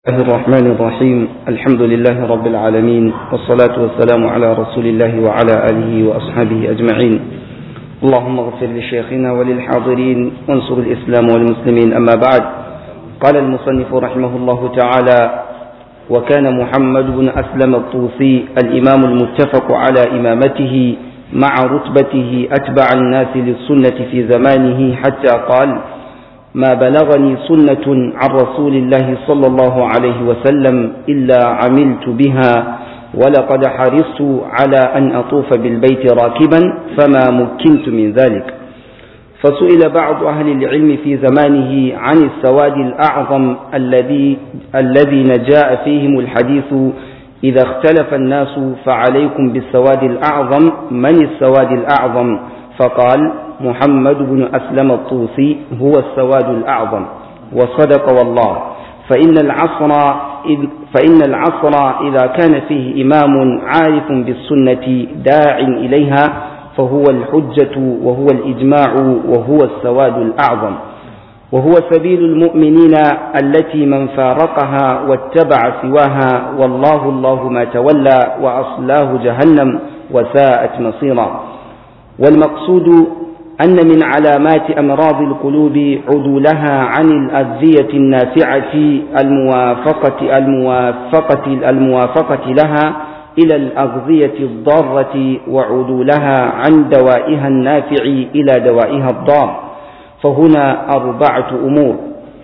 الله الرحمن الرحيم الحمد لله رب العالمين والصلاة والسلام على رسول الله وعلى آله وأصحابه أجمعين اللهم اغفر لشيخنا وللحاضرين وانصر الإسلام والمسلمين أما بعد قال المصنف رحمه الله تعالى وكان محمد بن أسلم الطوسي الإمام المتفق على إمامته مع رتبته أتبع الناس للسنة في زمانه حتى قال ما بلغني سنة عن رسول الله صلى الله عليه وسلم إلا عملت بها ولقد حرصت على أن أطوف بالبيت راكبا فما مكنت من ذلك فسئل بعض أهل العلم في زمانه عن السواد الأعظم الذي الذي نجاء فيهم الحديث إذا اختلف الناس فعليكم بالسواد الأعظم من السواد الأعظم فقال محمد بن أسلم الطوسي هو السواد الأعظم وصدق والله فإن العصر إذ فإن العصر إذا كان فيه إمام عارف بالسنة داع إليها فهو الحجة وهو الإجماع وهو السواد الأعظم وهو سبيل المؤمنين التي من فارقها واتبع سواها والله الله ما تولى وأصلاه جهنم وساءت مصيرا والمقصود أن من علامات أمراض القلوب عدولها عن الأذية النافعة الموافقة الموافقة الموافقة لها إلى الأغذية الضارة وعدولها عن دوائها النافع إلى دوائها الضار فهنا أربعة أمور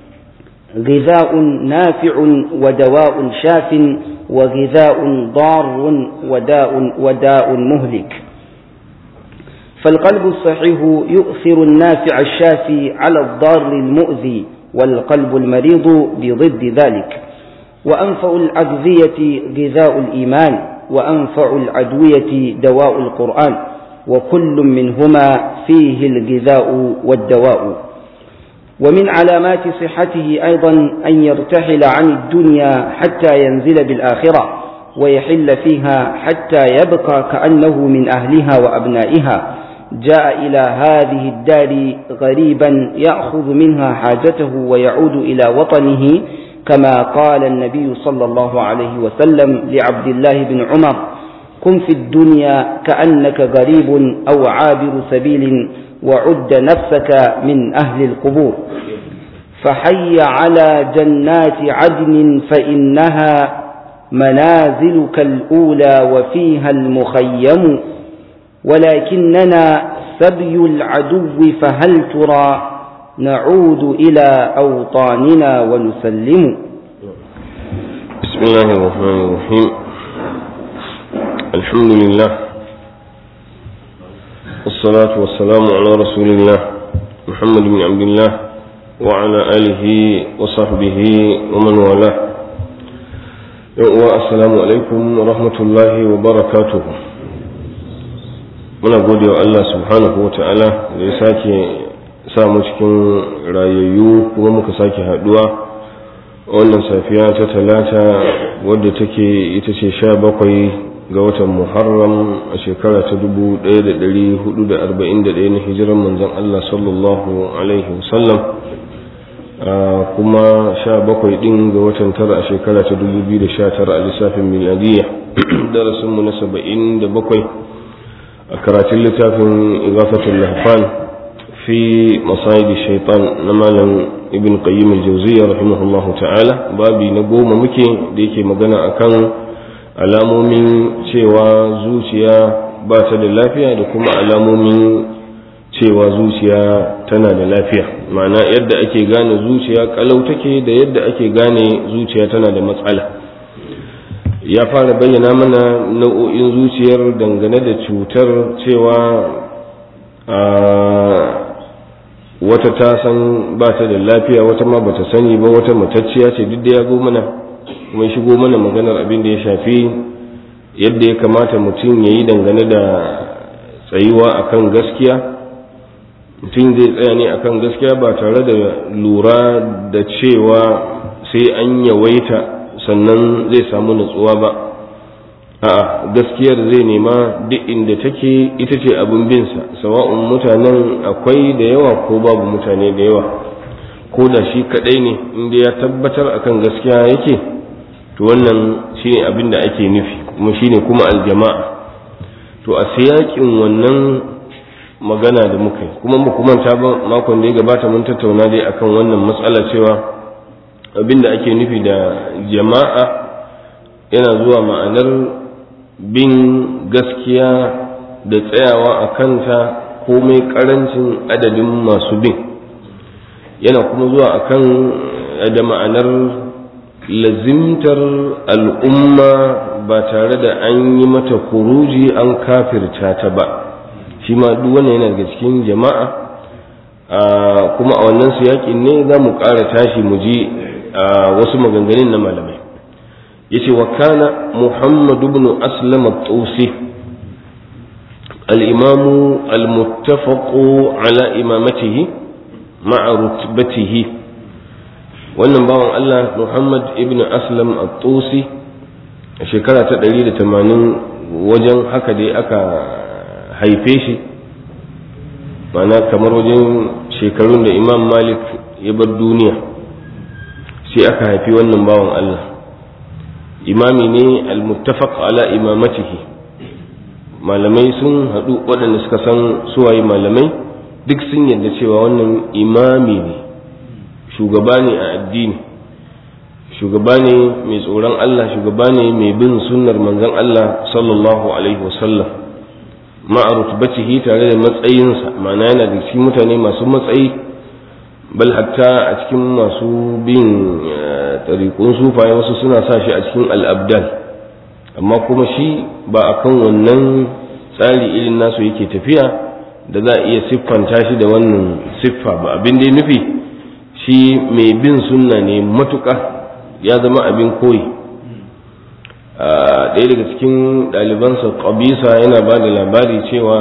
غذاء نافع ودواء شاف وغذاء ضار وداء وداء مهلك فالقلب الصحيح يؤثر النافع الشافي على الضار المؤذي والقلب المريض بضد ذلك وأنفع الأغذية غذاء الإيمان وأنفع الأدوية دواء القرآن وكل منهما فيه الغذاء والدواء ومن علامات صحته أيضا أن يرتحل عن الدنيا حتى ينزل بالآخرة ويحل فيها حتى يبقى كأنه من أهلها وأبنائها جاء إلى هذه الدار غريبا يأخذ منها حاجته ويعود إلى وطنه كما قال النبي صلى الله عليه وسلم لعبد الله بن عمر كن في الدنيا كأنك غريب أو عابر سبيل وعد نفسك من أهل القبور فحي على جنات عدن فإنها منازلك الأولى وفيها المخيم ولكننا سبي العدو فهل ترى نعود إلى أوطاننا ونسلم بسم الله الرحمن الرحيم الحمد لله والصلاة والسلام على رسول الله محمد بن عبد الله وعلى آله وصحبه ومن والاه السلام عليكم ورحمة الله وبركاته muna gode wa Allah subhanahu wa ta'ala da ya sake samu cikin rayayyu kuma muka sake haduwa wannan safiya ta talata wadda take ita ce sha bakwai ga watan muharram a shekara ta dubu ɗaya da ɗari hudu da arba'in da ɗaya na hijiran manzon Allah sallallahu alaihi wasallam kuma sha bakwai ɗin ga watan tara a shekara ta dubu biyu da sha tara a lissafin miladiyya darasinmu na saba'in da bakwai a karatun littafin igafatul lahfan fi masayidi shaitan na malam ibn qayyim al-jawziyya rahimahullahu ta'ala babi na goma muke da yake magana akan alamomin cewa zuciya ba ta da lafiya da kuma alamomin cewa zuciya tana da lafiya ma'ana yadda ake gane zuciya kalau take da yadda ake gane zuciya tana da matsala ya fara bayyana mana nau'o'in zuciyar dangane da cutar cewa wata ta san ba ta da lafiya wata ma bata sani ba wata matacciya ce duk da ya zo mana kuma shigo mana maganar abin da ya shafi yadda ya kamata mutum ya yi dangane da tsayuwa akan gaskiya mutum zai tsaya ne akan gaskiya ba tare da lura da cewa sai an yawaita sannan zai samu nutsuwa ba a'a gaskiyar zai nema duk inda take ita ce abin binsa sawa'un mutanen akwai da yawa ko babu mutane da yawa ko da shi kadai ne inda ya tabbatar akan gaskiya yake to wannan shine abin da ake nufi kuma shine kuma aljama'a to a siyakin wannan magana da muka yi kuma mu kuma ta ba makon da ya gabata mun tattauna dai akan wannan matsala cewa abin da ake nufi da jama'a yana zuwa ma'anar bin gaskiya da tsayawa a kanta komai karancin adadin masu bin yana kuma zuwa akan da ma'anar lazimtar al'umma ba tare da an yi mata kuruji an kafirta ta ba shi ma duk wannan yana daga cikin jama'a kuma a wannan siyakin ne za mu ƙara tashi mu ji wasu maganganun na malamai yace wa kana muhammad ibn aslam at-tusi al-imam al-muttafaq ala imamatihi ma'a rutbatihi wannan bawan Allah Muhammad ibn Aslam at-Tusi a shekara ta 180 wajen haka dai aka haife shi mana kamar wajen shekarun da Imam Malik ya bar duniya sai aka haifi wannan bawan Allah imami ne al-muttafaq ala imamatihi malamai sun haɗu waɗanda suka san suwaye malamai duk sun yarda cewa wannan imami ne shugaba ne a addini shugaba ne mai tsoron Allah shugaba ne mai bin sunnar manzon Allah sallallahu alaihi wasallam ma'a rutubatihi tare da matsayinsa ma'ana yana da cikin mutane masu matsayi bal hatta a cikin masu bin tariƙun sufaye wasu suna sa shi a cikin al'abdal amma kuma shi ba a kan wannan tsari irin nasu yake tafiya da za a iya siffanta shi da wannan siffa ba abin da ya nufi shi mai bin sunna ne matuƙa ya zama abin koyi ɗaya daga cikin ɗalibansa ƙabisa yana ba da labari cewa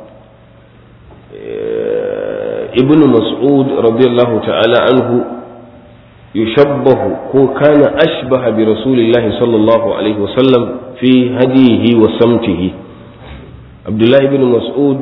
ibn mas'ud radiyallahu ta'ala anhu yushabbahu ko kana ashbaha bi rasulillahi sallallahu alaihi wasallam fi hadihi wa samtihi abdullahi ibn mas'ud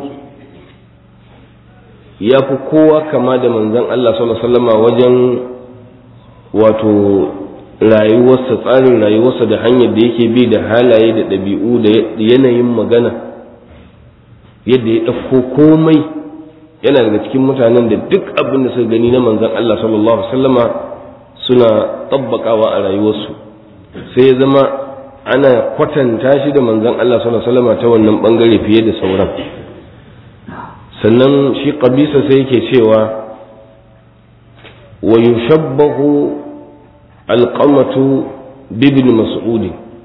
ya fi kowa kama da manzon Allah sallallahu alaihi wasallam wajen wato rayuwarsa tsarin rayuwarsa da hanyar da yake bi da halaye da ɗabi'u da yanayin magana yadda ya ɗauko komai yana daga cikin mutanen da duk abin da suka gani na manzon Allah sallallahu alaihi wasallama suna tabbakawa a rayuwarsu sai ya zama ana kwatanta shi da manzon Allah sallallahu alaihi wasallama ta wannan bangare fiye da sauran sannan shi qabisa sai yake cewa wa yushabbahu alqamatu bibn mas'ud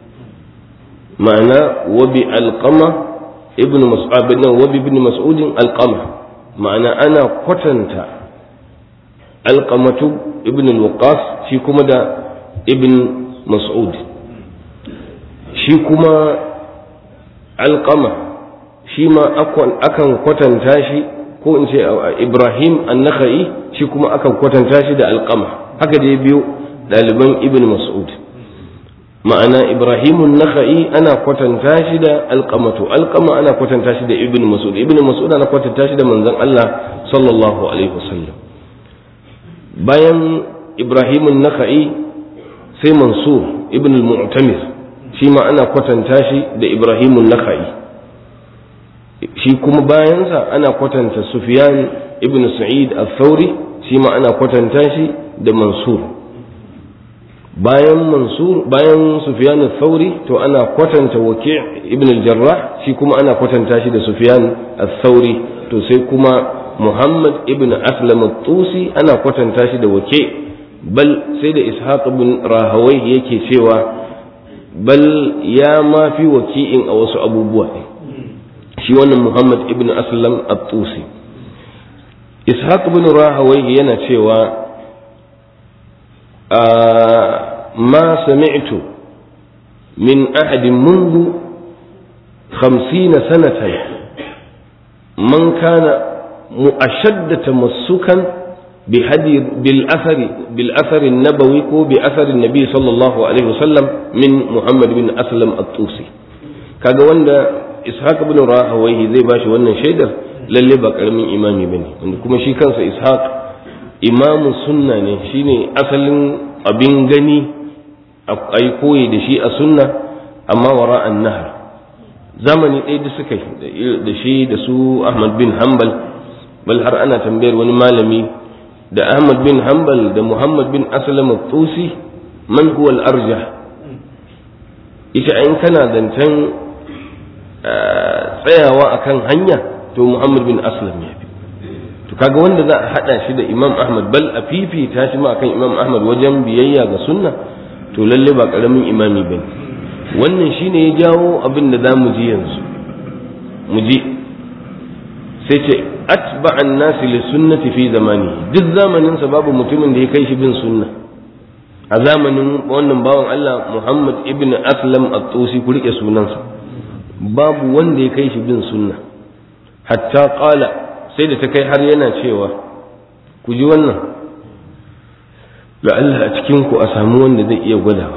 ma'ana wa bi alqama ibn mas'ud wa bi ibn mas'ud alqama ma'ana ana kwatanta alqamatu ibn al-waqas shi kuma da ibn mas'ud shi kuma alqama shi ma akan kwatanta shi ko in ce ibrahim an-nakhai shi kuma akan kwatanta shi da alqama haka dai biyu ɗaliban ibn mas'ud ma'ana ibrahimun nakha'i ana kwatanta shi da alqamatu alqama ana kwatanta shi da ibn mas'ud ibn mas'ud ana kwatanta shi da manzon Allah sallallahu alaihi wasallam bayan ibrahimun nakha'i sai mansur ibn al-mu'tamir shi ma ana kwatanta shi da ibrahimun nakha'i shi kuma bayansa ana kwatanta sufyan ibn sa'id al-thawri shi ma ana kwatanta shi da mansur bayan mansur bayan sufyan al-thawri to ana kwatanta waki' ibn al-jarrah shi kuma ana kwatanta shi da sufyan al-thawri to sai kuma muhammad ibn aslam al-tusi ana kwatanta shi da waki' bal sai da ishaq ibn rahawai yake cewa bal ya ma fi waki'in a wasu abubuwa ne shi wannan muhammad ibn aslam al-tusi ishaq ibn rahawai yana cewa ما سمعت من أحد منذ خمسين سنة من كان أشد تمسكا بهدي بالأثر بالأثر النبوي بأثر النبي صلى الله عليه وسلم من محمد بن أسلم الطوسي kaga wanda ishaq ibn rahawayhi zai bashi wannan shaidar lalle ba karamin imami bane wanda kuma shi kansa ishaq imamu sunna ne shine asalin abin gani a yi koyi da shi a sunna amma wara an nahar zamani ɗaya da suka yi da shi da su ahmad bin hanbal bal har ana tambayar wani malami da ahmad bin hanbal da muhammad bin aslam tusi man huwa al-arjah ita in kana zancen tsayawa akan hanya to muhammad bin aslam ya fi to kaga wanda za a hada shi da imam ahmad bal a fifita shi ma akan imam ahmad wajen biyayya ga sunna to lalle ba karamin imami bane wannan shine ya jawo abin da zamu ji yanzu mu ji sai ce atba'an nasi li sunnati fi zamani duk zamanin sa babu mutumin da ya kai shi bin sunna a zamanin wannan bawan Allah Muhammad ibn Aslam at-Tusi ku rike sunansa babu wanda ya kai shi bin sunna hatta qala sai da ta kai har yana cewa ku ji wannan la'alla a cikin ku a samu wanda zai iya gwadawa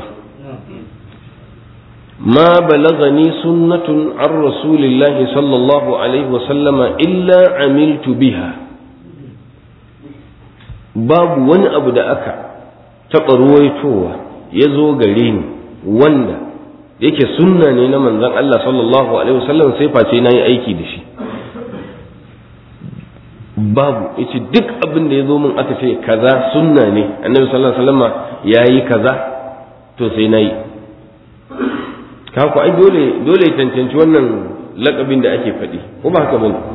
ما بلغني سنة عن رسول الله صلى الله عليه وسلم إلا عملت بها باب ون أبو da aka taɓa ruwaitowa ya zo gare ni wanda yake sunna ne na manzon Allah sallallahu alaihi wasallam sai face na yi aiki da shi babu yace duk abin da ya zo min aka ce kaza sunna ne annabi sallallahu alaihi wasallam ya yi kaza to sai na yi kaku ai dole dole cancanci wannan lakabin da ake faɗi ko ba haka bane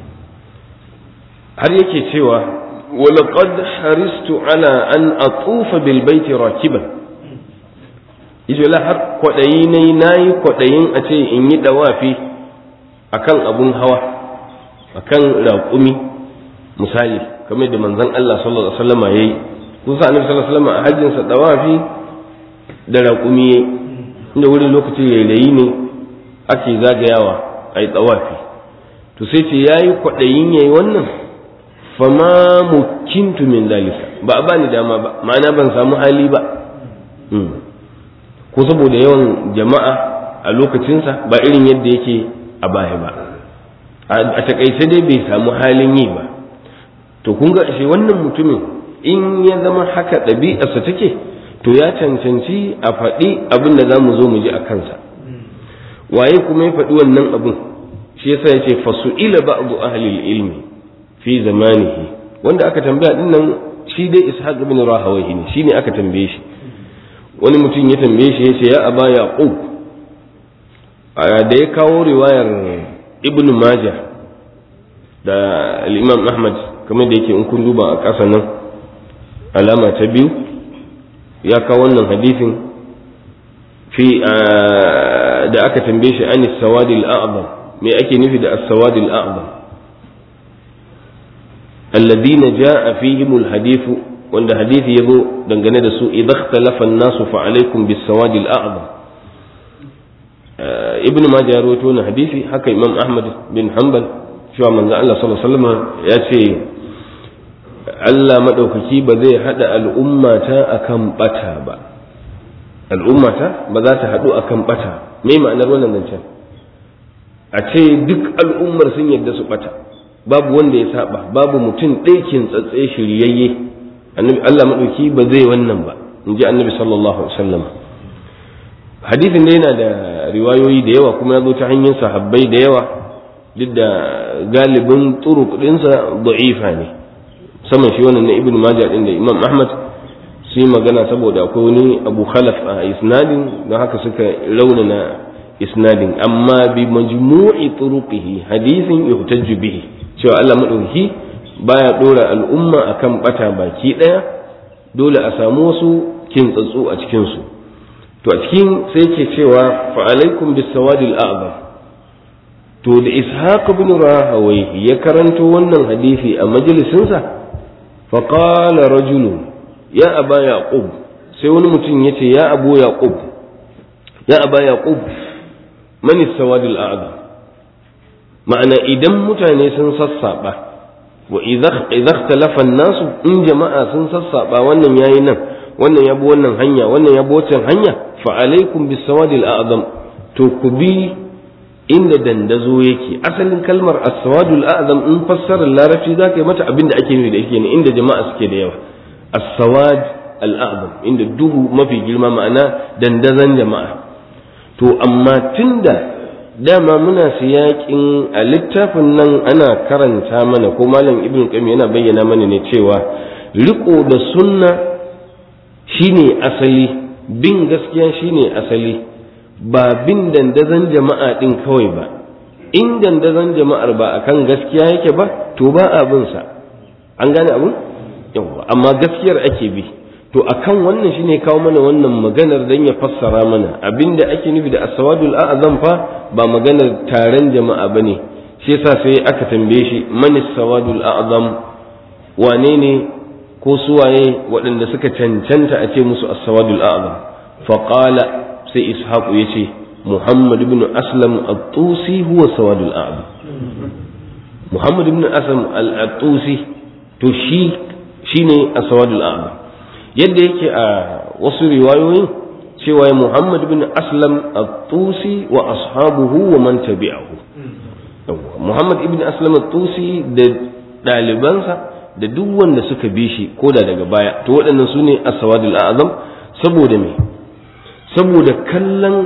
har yake cewa walaqad haristu ala an atufa bil baiti rakiban yace la har kwadayi nayi nayi kwadayin a ce in yi dawafi akan abun hawa akan raƙumi misali kamar da manzon Allah sallallahu alaihi wasallam yayi kusa annabi sallallahu alaihi wasallam a hajjin sa dawafi da raƙumi yayi inda wani lokaci yayi ne ake zagayawa a yi tsawafi to sai ce ya yi kwaɗayin ya yi wannan fama mukintu min dalika ba a bani dama ba ma'ana ban samu hali ba ko saboda yawan jama'a a lokacinsa ba irin yadda yake a baya ba a takaice dai bai samu halin yi ba to kun ga shi wannan mutumin in ya zama haka ɗabi'arsa take to ya cancanci a faɗi abin da za mu zo mu ji a kansa waye kuma ya faɗi wannan abin shi yasa ya ce fasu'ila ba'du ahli ilmi fi zamanihi wanda aka tambaya din nan shi dai ishaq ibn rahawayhi ne shine aka tambaye shi wani mutum ya tambaye shi yace ya aba yaqub da ya kawo riwayar ibn majah da al-imam ahmad kamar da yake in kun duba a ƙasa nan alama ta biyu ya kawo wannan hadisin fi da aka tambaye shi an sawadil a'zam me ake nufi da as-sawadil a'zam alladhina jaa fihim al-hadith wanda hadisi yazo dangane da su idza ikhtalafa an-nasu fa alaykum bis-sawadil a'zam ibnu majah rawaito wannan hadisi haka imam ahmad bin hanbal cewa manzo Allah sallallahu alaihi wasallam ya ce Allah maɗaukaki ba zai haɗa al'ummata akan ɓata ba al'ummata ba za ta haɗu akan ɓata me ma'anar wannan zancen a ce duk al'ummar sun yadda su ɓata babu wanda ya saba babu mutum ɗaikin tsatse shiryayye annabi Allah maɗauki ba zai wannan ba in ji annabi sallallahu alaihi wasallam hadisin da yana da riwayoyi da yawa kuma ya zo ta hanyar sahabbai da yawa duk da galibin turuk ɗinsa da'ifa ne saman shi wannan na ibn majah din da imam ahmad su yi magana saboda akwai wani abu khalaf a isnadin don haka suka raunana isnadin amma bi majmu'i turuqihi hadisin yuhtajju bihi cewa Allah madauki baya dora al'umma akan bata baki daya dole a samu wasu kintsatsu a cikin su to a cikin sai ke cewa fa alaikum bis sawadil a'zam to da ishaq ibn rahawai ya karanto wannan hadisi a majalisinsa فقال رجل يا أبا يعقوب sai wani mutum ya ce ya abu yaqub ya aba yaqub man sawadul a'zam ma'ana idan mutane sun sassaba wa idza ikhtalafa nasu in jama'a sun sassaba wannan yayi nan wannan yabo wannan hanya wannan yabo wancan hanya fa alaikum bis sawadil a'zam to ku bi inda dandazo yake asalin kalmar as-sawadul a'zam in fassarar larabci zaka yi mata abin da ake nufi da yake ne inda jama'a suke da yawa as-sawad al'azam inda duhu mafi girma ma'ana dandazon jama'a to amma tunda dama muna siyakin a littafin nan ana karanta mana ko malam ibn qayyim yana bayyana mana ne cewa riko da sunna shine asali bin gaskiya shine asali ba bin dandazon jama'a din kawai ba in dandazon jama'ar ba akan gaskiya yake ba to ba abin sa an gane abun yawa amma gaskiyar ake bi to akan wannan shine kawo mana wannan maganar dan ya fassara mana abinda ake nufi da as-sawadul a'zam fa ba maganar taron jama'a bane shi yasa sai aka tambaye shi man as-sawadul a'zam wane ne ko suwaye waɗanda suka cancanta a ce musu as-sawadul a'zam fa qala sai ishaqu yace muhammad ibn aslam at-tusi huwa sawadul a'zam muhammad ibn aslam al-tusi to shi shine as-sawadul a'zam yadda yake a wasu riwayoyin cewa Muhammad bin Aslam at-Tusi wa ashabuhu wa man tabi'ahu Muhammad ibn Aslam at-Tusi da ɗalibansa da duk wanda suka bi shi ko da daga baya to waɗannan su ne as-sawadul a'zam saboda me saboda kallon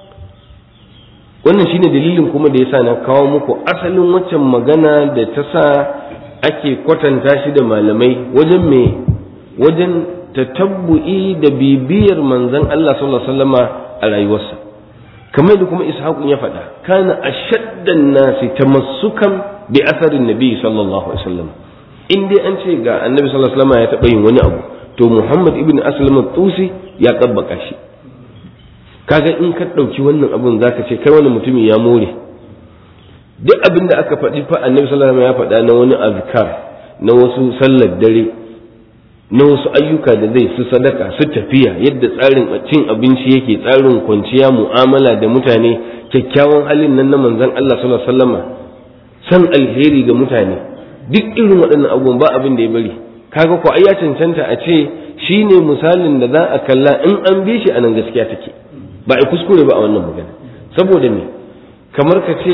wannan shine dalilin kuma da yasa na kawo muku asalin waccan magana da ta sa ake kwatanta shi da malamai wajen me wajen tatabbu'i da bibiyar manzon Allah sallallahu alaihi wasallama a rayuwarsa kamar da kuma ishaqun ya faɗa kana ashaddan nasi tamassukan bi asarin nabi sallallahu alaihi wasallam in dai an ce ga annabi sallallahu alaihi wasallama ya taɓa yin wani abu to muhammad ibn aslam tusi ya kabbaka shi kaga in ka ɗauki wannan abun zaka ce kai wani mutumi ya more duk abin da aka faɗi fa annabi sallallahu alaihi wasallam ya faɗa na wani azkar na wasu sallar dare na wasu ayyuka da zai su sadaka su tafiya yadda tsarin cin abinci yake tsarin kwanciya mu'amala da mutane kyakkyawan halin nan na manzon Allah sallallahu alaihi wasallama san alheri ga mutane duk irin waɗannan abubuwan ba abin da ya bari kaga ko ai ya cancanta a ce shine misalin da za a kalla in an bi shi anan gaskiya take ba a kuskure ba a wannan magana saboda me kamar ka ce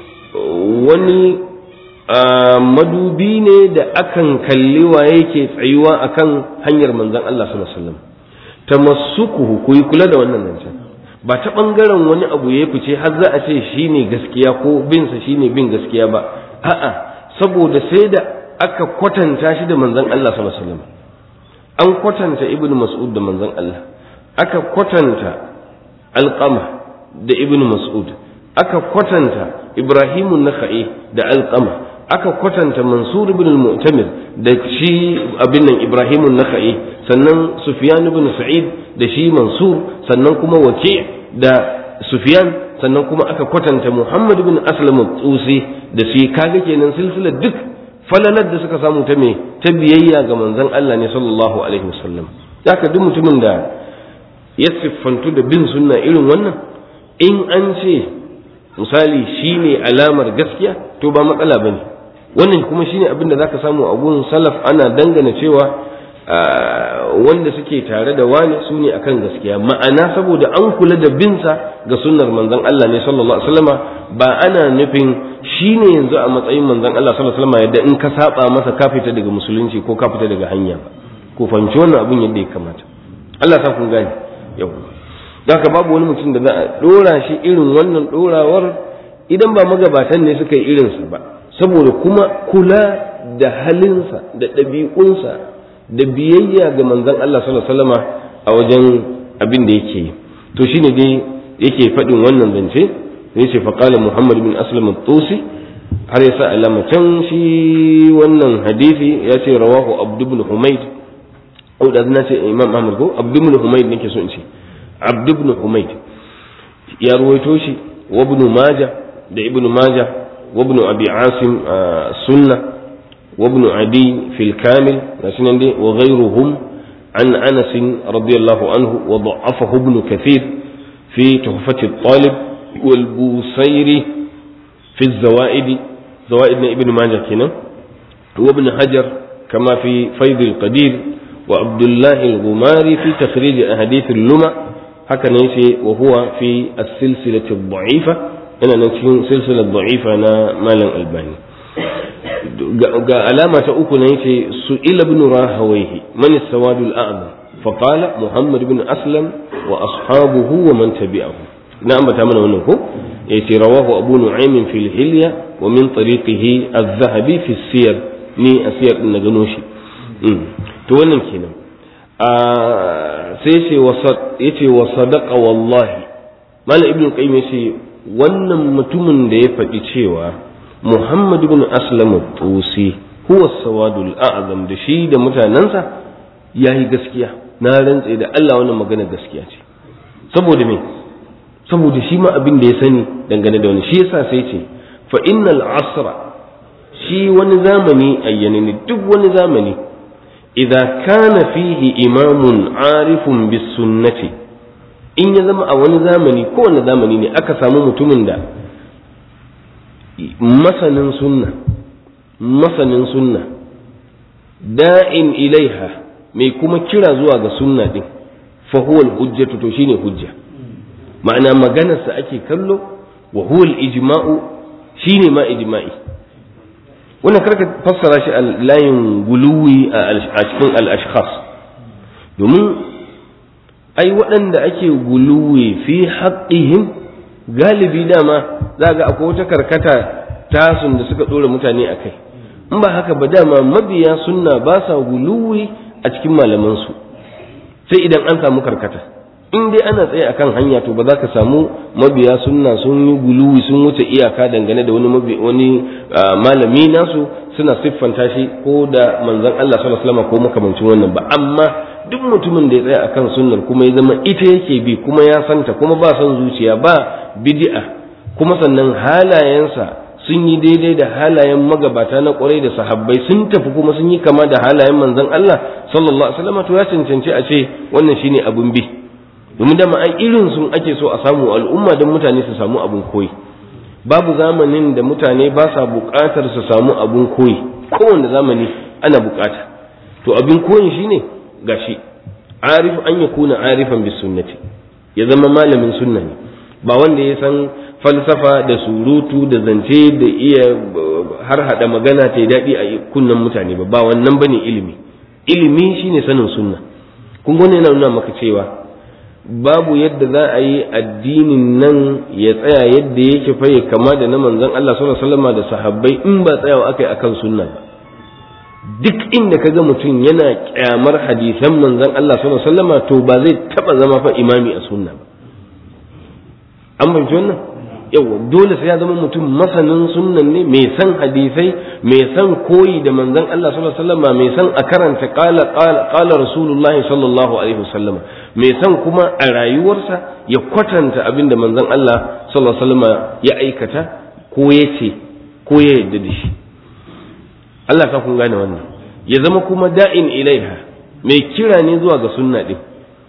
wani madubi ne da akan kalli wa yake tsayuwa akan hanyar manzon Allah sallallahu alaihi wasallam tamassukuhu ku yi kula da wannan nan ba ta bangaren wani abu ya fice har za a ce shine gaskiya ko bin sa shine bin gaskiya ba a'a saboda sai da aka kwatanta shi da manzon Allah sallallahu alaihi wasallam an kwatanta ibnu mas'ud da manzon Allah aka kwatanta alqama da ibnu mas'ud aka kwatanta ibrahimun nakhai da alqama aka kwatanta mansur ibn al-mu'tamir da shi abin nan ibrahimun nakhai sannan sufyan ibn sa'id da shi mansur sannan kuma waki da sufyan sannan kuma aka kwatanta muhammad ibn aslam al-tusi da shi kaga kenan silsilar duk falalar da suka samu ta me ta biyayya ga manzon Allah ne sallallahu alaihi wasallam haka duk mutumin da ya siffantu da bin sunna irin wannan in an ce misali shine alamar gaskiya to ba matsala bane wannan kuma shine abin da zaka samu a gun salaf ana dangana cewa wanda suke tare da wani su ne akan gaskiya ma'ana saboda an kula da binsa ga sunnar manzon Allah ne sallallahu alaihi wasallama ba ana nufin shine yanzu a matsayin manzon Allah sallallahu alaihi wasallama yadda in ka saba masa ka fita daga musulunci ko ka fita daga hanya ba ko fahimci wannan abin yadda ya kamata Allah sa kun gane yau haka babu wani mutum da za a dora shi irin wannan dorawar idan ba magabatan ne suka yi irinsa ba saboda kuma kula da halinsa da ɗabi'unsa da biyayya ga manzon Allah sallallahu alaihi wasallama a wajen abin da yake yi to shine dai yake faɗin wannan zance sai ce faqala Muhammad bin Aslam at-Tusi har yasa alama can shi wannan hadisi ya ce rawahu Abd ibn Humayd ko da na ce Imam Ahmad ko Abd ibn Humayd nake so in ce Abd ibn Humayd ya ruwaito shi wa ibn Majah da ibn Majah wa ibn Abi Asim sunna وابن عدي في الكامل وغيرهم عن أنس رضي الله عنه وضعفه ابن كثير في تحفة الطالب والبوصيري في الزوائد زوائد ابن ماجه كنا وابن حجر كما في فيض القدير وعبد الله الغماري في تخريج أحاديث اللمع هكذا يشي وهو في السلسلة الضعيفة أنا نشين سلسلة ضعيفة أنا مالا الباني ga alama ta uku na yace su ila ibn rahawayhi man sawadul a'zam فقال محمد بن أسلم وأصحابه ومن تبعه نعم بتعمل منه يتي رواه أبو نعيم في الحلية ومن طريقه الذهبي في السير ني السير النجنوشي تولن كنا sai ya ce wa sadaka wallahi malam ibn qayyim ya ce wannan mutumin da ya faɗi cewa muhammad ibn aslam tusi huwa sawadul a'zam da shi da mutanensa yayi gaskiya na rantse da Allah wannan magana gaskiya ce saboda me saboda shi ma abin da ya sani dangane da wani shi yasa sai ce fa innal asra shi wani zamani ayyane ne duk wani zamani idza kana fihi imamun arifun bis sunnati in ya zama a wani zamani ko wani zamani ne aka samu mutumin da masanin sunna masanin sunna da'in ilaiha mai kuma kira zuwa ga sunna din fa huwa al-hujjatu to shine hujja ma'ana maganarsa ake kallo wa huwa al-ijma'u shine ma ijma'i wannan karka fassara shi a layin guluwi a cikin al-ashkhas domin ai waɗanda ake guluwi fi haqqihim galibi dama za ga akwai wata karkata tasun da suka ɗora mutane a kai in ba haka ba dama mabiya sunna ba sa guluwi a cikin malamansu sai idan an samu karkata in dai ana tsaye akan hanya to ba za ka samu mabiya sunna sun yi guluwi sun wuce iyaka dangane da wani wani malami nasu suna siffanta shi ko da manzon Allah sallallahu alaihi wasallam ko makamancin wannan ba amma duk mutumin da ya tsaya akan sunnar kuma ya zama ita yake bi kuma ya santa kuma ba son zuciya ba bid'a kuma sannan halayensa sun yi daidai da halayen magabata na kwarai da sahabbai sun tafi kuma sun yi kama da halayen manzon Allah sallallahu alaihi wasallam to ya cancanci a ce wannan shine abun bi domin da ai irin sun ake so a samu al'umma don mutane su samu abun koyi babu zamanin da mutane ba sa buƙatar su samu abun koyi kowanne zamani ana buƙata to abin koyin shine gashi arif an yakuna arifan bis sunnati ya zama malamin sunna ne ba wanda ya san falsafa da surutu da zance da iya har hada magana ta daɗi a kunnen mutane ba ba wannan bane ilimi ilimi shine sanin sunna kun gane yana nuna maka cewa babu yadda za a yi addinin nan ya tsaya yadda yake fa ya kama da na manzon Allah sallallahu alaihi wasallam da sahabbai in ba tsayawa akai akan sunna ba duk inda kaga mutum yana kyamar hadisan manzon Allah sallallahu alaihi wasallam to ba zai taba zama fa imami a sunna ba an fahimci wannan yawa dole sai ya zama mutum masanin sunnan ne mai san hadisai mai san koyi da manzon Allah sallallahu alaihi wasallam mai san a karanta qala qala qala rasulullahi sallallahu alaihi wasallam mai san kuma a rayuwarsa ya kwatanta abin da manzon Allah sallallahu alaihi wasallam ya aikata ko ya ce ko ya yarda da shi Allah ka kun gane wannan ya zama kuma da'in ilaiha mai kira ne zuwa ga sunna din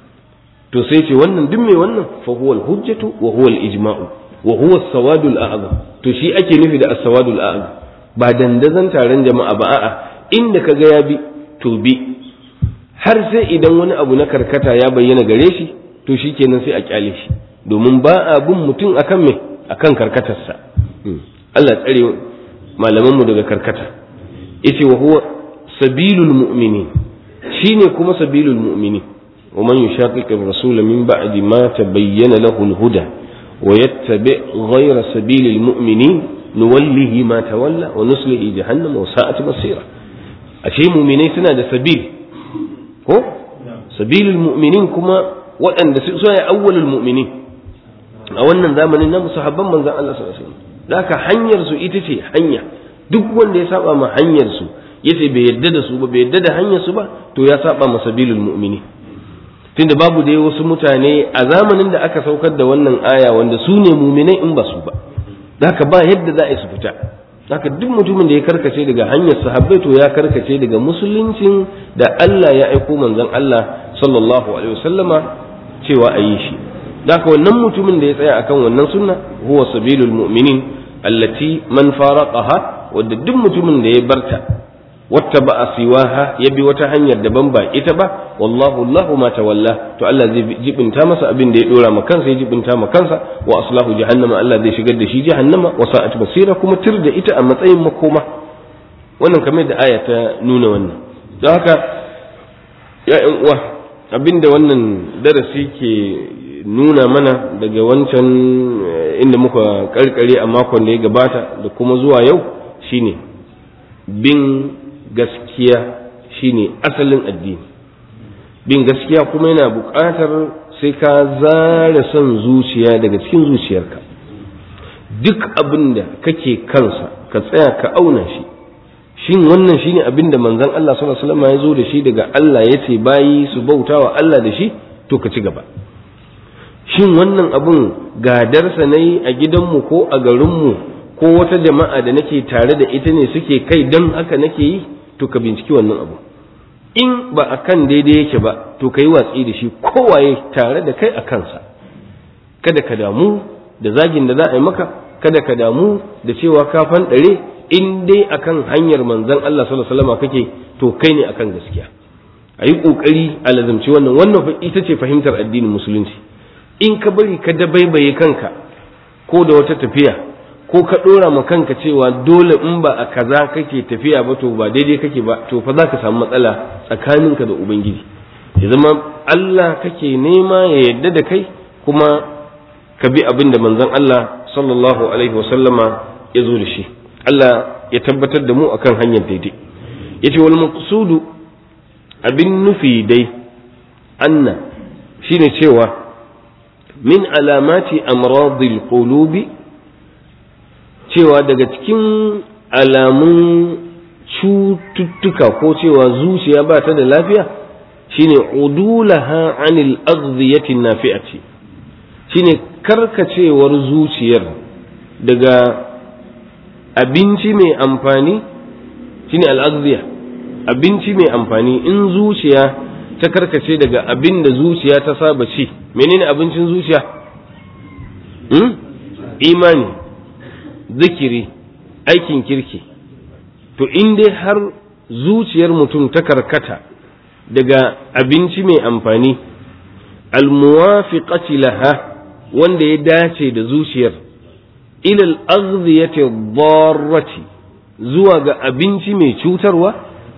to sai ce wannan duk mai wannan fa huwa al-hujjatu wa huwa al-ijma'u wa huwa as-sawadul a'zam to shi ake nufi da as-sawadul a'zam ba dandazan taron jama'a ba a'a inda kaga ya bi to bi har sai idan wani abu na karkata ya bayyana gare shi to shikenan sai a kyale shi domin ba a bin mutum akan me akan karkatarsa Allah tsare malaman mu daga karkata yace wa huwa sabilul mu'minin shine kuma sabilul mu'minin ومن يشاقق الرسول من بعد ما تبين له الهدى ويتبع غير سبيل المؤمنين نوله ما تولى ونصله جهنم وساءت مصيره أشيء مؤمنين سنة سبيل هو سبيل المؤمنين كما وأن سنة أول المؤمنين أولا زمن النام صحابا من ذا الله صلى الله عليه وسلم ذاك حنير سو إتتي حنيا duk wanda ya saba ma hanyar su yace bai yadda da su ba bai yadda da hanyar su ba to ya saba ma sabilul mu'minin tunda babu dai wasu mutane a zamanin da aka saukar da wannan aya wanda su ne muminai in ba su ba haka ba yadda za a yi su fita haka duk mutumin da ya karkace daga hanyar sahabbai to ya karkace daga musuluncin da Allah ya aiko manzon Allah sallallahu alaihi wasallama cewa a yi shi haka wannan mutumin da ya tsaya akan wannan sunna huwa sabilul mu'minin allati man faraqaha wadda duk mutumin da ya barta wata ba a siwaha ya bi wata hanyar daban ba ita ba wallahu Allahu ma tawalla to Allah zai jibinta masa abin da ya dora ma kansa ya jibinta ma kansa wa aslahu jahannama Allah zai shigar da shi jahannama wa sa'at basira kuma tir da ita a matsayin makoma wannan kamar da aya ta nuna wannan don haka ya uwa abinda wannan darasi ke nuna mana daga wancan inda muka karkare a makon da ya gabata da kuma zuwa yau shine bin gaskiya shine asalin addini bin gaskiya kuma yana buƙatar sai ka zara son zuciya daga cikin zuciyarka duk abin da kake kansa ka tsaya ka auna shi shin wannan shine abin da manzon Allah sallallahu alaihi wasallam ya zo da shi daga Allah ya ce bayi su bautawa Allah da shi to ka ci gaba shin wannan abun gadarsa ne a gidanmu ko a garinmu ko wata jama'a da nake tare da ita ne suke kai don haka nake yi to ka binciki wannan abu in ba a kan daidai yake ba to ka yi watsi da shi kowaye tare da kai a kansa kada ka damu da zagin da za a yi maka kada ka damu da cewa ka fanɗare in dai akan hanyar manzon Allah sallallahu alaihi wasallam kake to kai ne akan gaskiya a yi ƙoƙari a lazumci wannan wannan ita ce fahimtar addinin musulunci in ka bari ka dabaibaye kanka ko da wata tafiya ko ka ɗora ma kanka cewa dole in ba a kaza kake tafiya ba to ba daidai kake ba to fa za ka samu matsala tsakaninka da ubangiji ya zama Allah kake nema ya yadda da kai kuma ka bi abin da manzon Allah sallallahu alaihi wasallama ya zo da shi Allah ya tabbatar da mu akan hanyar daidai yace wal maqsudu abin nufi dai anna shine cewa min alamati amradil qulubi cewa daga cikin alamun cututtuka ko cewa zuciya ba ta da lafiya shine udulaha anil aghdhiyati nafi'ati shine karkacewar zuciyar daga abinci mai amfani shine al-aghdhiya abinci mai amfani in zuciya ta karkace daga abin da zuciya ta saba ci menene abincin zuciya hmm? imani zikiri aikin kirki to in dai har zuciyar mutum ta karkata daga abinci mai amfani almuwafiqati laha wanda ya dace da zuciyar ilal aghdhiyati darrati zuwa ga abinci mai cutarwa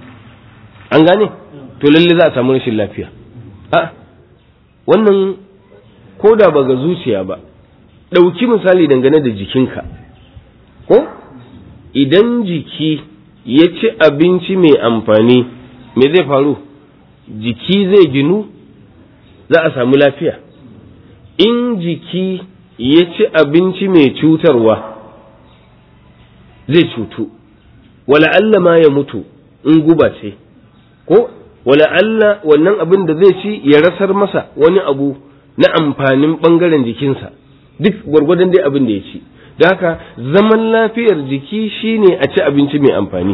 an gane to lalle za a samu rashin lafiya a wannan ko da ba ga zuciya ba ɗauki misali dangane da jikinka ko idan jiki ya ci abinci mai amfani me zai faru jiki zai ginu za a samu lafiya in jiki ya ci abinci mai cutarwa zai cutu wala Allah ma ya mutu in guba ce ko wala Allah wannan abin da zai ci ya rasar masa wani abu na amfanin ɓangaren jikinsa duk gwargwadon dai abin da ya ci da haka zaman lafiyar jiki shine a ci abinci mai amfani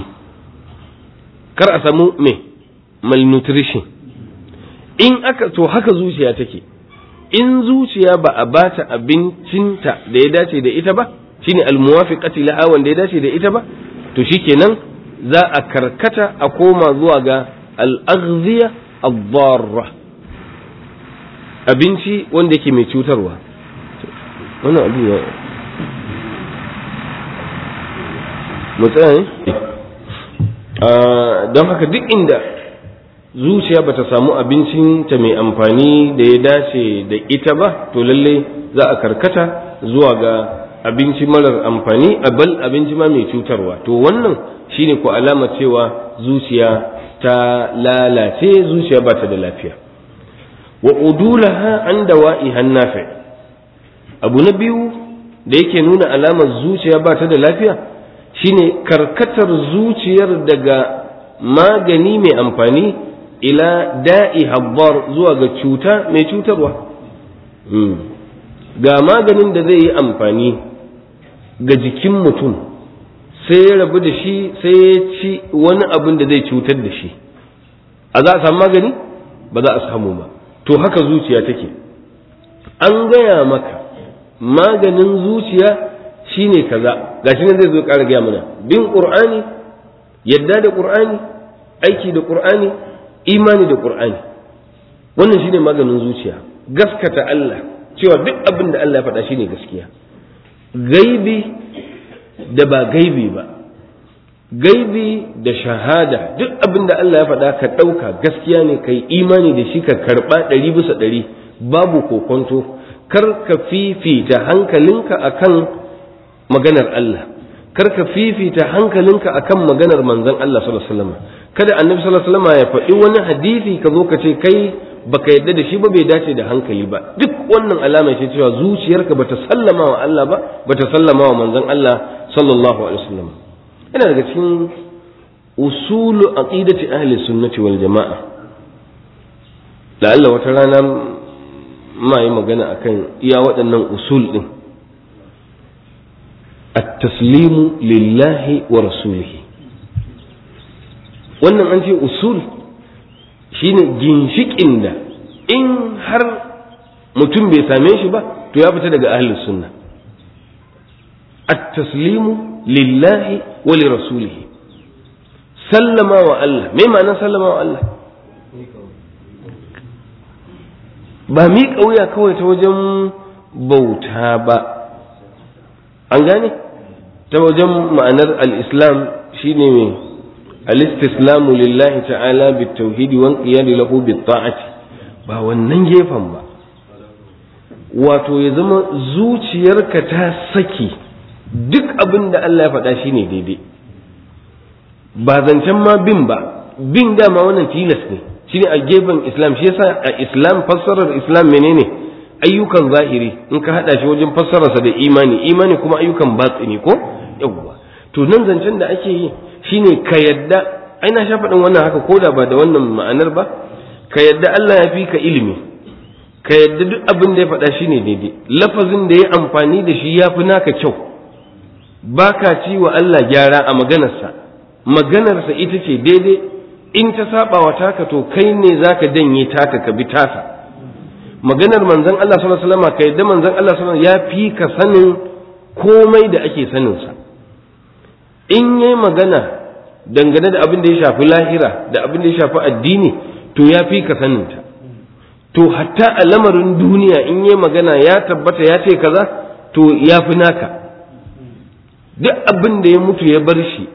kar a samu mai malnutrition in aka to haka zuciya take in zuciya ba a bata abincinta da ya dace da ita ba shine almuwafiqati laha wanda ya dace da ita ba to shikenan za a karkata a koma zuwa ga al-aghziya ad-darra abinci wanda yake mai cutarwa wannan abu ya mu tsaya ne don haka duk inda zuciya bata samu abincinta mai amfani da ya dace da ita ba to lalle za a karkata zuwa ga abinci marar amfani a bal abinci ma mai cutarwa to wannan shine ko alama cewa zuciya ta lalace zuciya ba ta da lafiya wa udulaha an dawa'iha nafi abu na biyu da yake nuna alamar zuciya ba ta da lafiya shine karkatar zuciyar daga magani mai amfani ila da'i habbar zuwa ga cuta mai cutarwa ga maganin da zai yi amfani ga jikin mutum sai ya rabu da shi sai ya ci wani abin da zai cutar da shi a za a samu magani ba za a samu ba to haka zuciya take an gaya maka maganin zuciya shine kaza gashi nan zai zo ƙara gaya mana bin qur'ani yadda da qur'ani aiki da qur'ani imani da qur'ani wannan shine maganin zuciya gaskata Allah cewa duk abin da Allah ya faɗa shine gaskiya gaibi da ba gaibi ba gaibi da shahada duk abin da Allah ya faɗa ka ɗauka gaskiya ne ka yi imani da shi ka karɓa ɗari bisa ɗari babu kokonto kar ka fifita hankalinka akan maganar Allah kar ka fifita hankalinka akan maganar manzon Allah sallallahu alaihi wasallam kada annabi sallallahu alaihi wasallam ya faɗi wani hadisi ka zo ka ce kai baka yadda da shi ba bai dace da hankali ba duk wannan alama ce cewa zuciyarka bata sallama wa Allah ba bata sallama wa manzon Allah sallallahu alaihi wasallam yana daga cikin usulu aqidati ahli sunnati wal jama'a da Allah wata rana ma yi magana akan iya waɗannan usul din at-taslimu lillahi wa rasulihi wannan an ce usul shine ginshikin da in har mutum bai same shi ba to ya fita daga ahlus sunna at-taslimu lillahi wa li rasulihi sallama wa Allah me ma'ana sallama wa Allah ba mi kauya kawai ta wajen bauta ba an gane ta wajen ma'anar al-islam shine mai الاستسلام لله تعالى بالتوحيد والقياد له بالطاعة ba wannan gefen ba wato ya zama zuciyarka ta saki duk abin da Allah ya faɗa shi ne daidai ba zancen ma bin ba bin dama wannan tilas ne shi ne a gefen islam shi yasa a islam fassarar islam menene ayyukan zahiri in ka haɗa shi wajen fassararsa da imani imani kuma ayyukan batsini ko yawwa to nan zancen da ake yi shine ka yadda ai na sha faɗin wannan haka koda ba da wannan ma'anar ba ka yadda Allah ya fi ka ilimi ka yadda duk abin da ya faɗa shine daidai lafazin da ya amfani da shi ya fi naka kyau ba ka ci wa Allah gyara a maganarsa maganarsa ita ce daidai in ta saba wa taka to kai ne zaka danye taka ka bi tasa maganar manzon Allah sallallahu alaihi wasallam ka yadda manzon Allah sallallahu alaihi wasallam ya fi ka sanin komai da ake saninsa in yi magana dangane da abin da ya shafi lahira da abin da ya shafi addini to ya fi ka saninta to hatta a lamarin duniya in yi magana ya tabbata ya ce kaza to ya fi naka duk abin da ya mutu ya bar shi